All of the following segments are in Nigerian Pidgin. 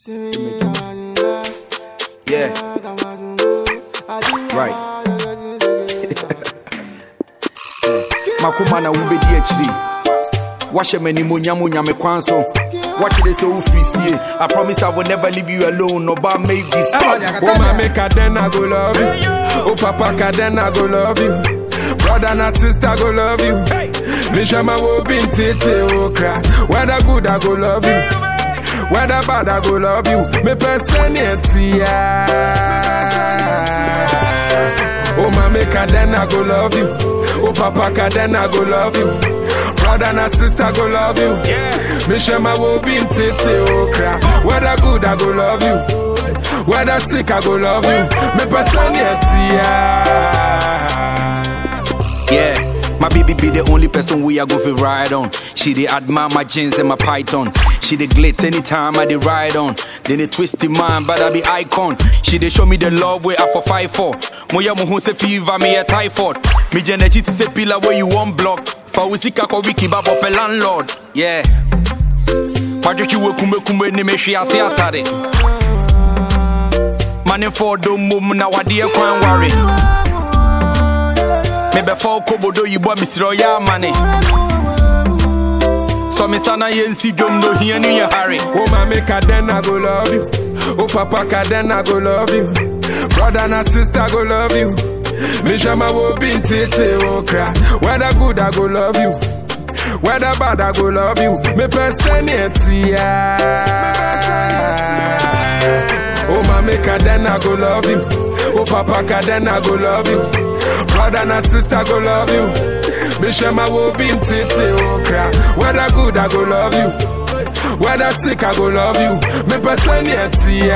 Yeah. Right. makoma na wobɛdi akyiri wahyɛ m'animuonyam onyame kwan so wakyerɛ sɛ wofiri fie i promise i will never leave you alone ɔba make this Oh, mommy, then I go love you. Oh, papa, then I go love you. Brother and sister go love you. Mishama will be in tete okra. Whether good, I go love you. Whether bad, I go love you. Me personality. Oh, mommy, then I go love you. Oh, papa, then I go love you. Brother and sister go love you. Mishama will be in tete okra. Whether good, I go love you. Whether sick, I go love you. Me personality. Yeah, my baby be the only person we are go fi ride on. She dey admire my jeans and my python. She dey glit anytime I dey ride on. Then they twist in mind, but I be icon. She dey show me the love way I for fight for. Moya mo hu se fever me a typhoid. Me jenechi ti se pillar where you want block. For we sika ko wiki ba bop landlord. Yeah. Padrichi we kumbe kumbe ni me hwe ase atare. Money for do mum na wade kwan worry. mebɛfa okobodo yibɔ mesrɛ ɔyɛ amane sɔ me sa na yɛnsi dwom no ohia no yɛ hare Oh, mommy, then I go love you. Oh, papa, then I go love you. Brother and sister go love you. Mishama will be in tete okra. Whether good, I go love you. Whether bad, I go love you. Me personality. Oh, mommy, then I go love you. Oh, papa, then I go love you. Brother and sister go love you. Mishama will be in tete okra. Whether good, I go love you. Whether sick, I go love you. Me personality.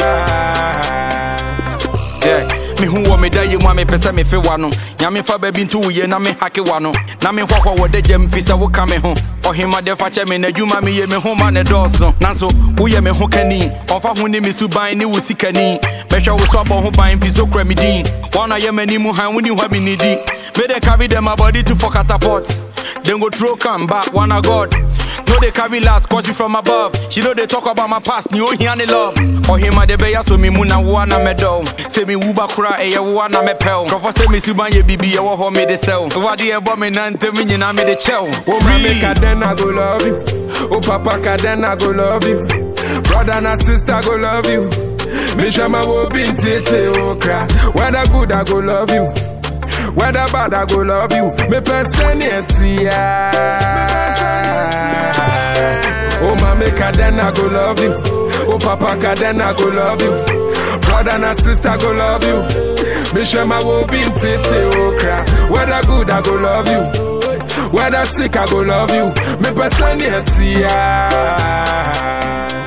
Yeah. mehu wɔ meda yɛ mu a mepɛ sɛ mefe wa no nyame fa baabi nto wo yie na mehake wa no na mehɔhɔ wɔ da gyam fi sɛ woka me ho ɔhema de fa kyɛ me n'adwuma meyɛ me ho ma ne dɔɔso nanso woyɛ me ho kani ɔmfa ho ne me so ban ne wo sikani mɛhwɛ wo so abɔ ho ban fi so kura me din wɔna yɛ m'ani mu han woni hɔ me ne di mede carry them my body to for catapult then go throw come back one a god no they carry last cause you from above she know they talk about my past ni ohia ne love ɔhema de bɛyɛ so me mu na woa na mɛdɔw sɛ me wu ba kora ɛyɛ woa na mɛpɛw nkurɔfɔ sɛ me suban yɛ bibi yɛwɔ hɔ mede sɛw wade ɛbɔ me nantem nyinaa mede kyɛw Oh, mommy, then I go love you. Oh, papa, then I go love you. Brother and sister go love you. Mishama will be in tete okra. Whether good, I go love you. Whether bad, I go love you. Me personality. Oh, mommy, then I go love you. Oh, papa, then I go love you. Brother and sister go love you. Mishama will be in tete okra. Whether good, I go love you. Whether sick, I go love you. Me personality.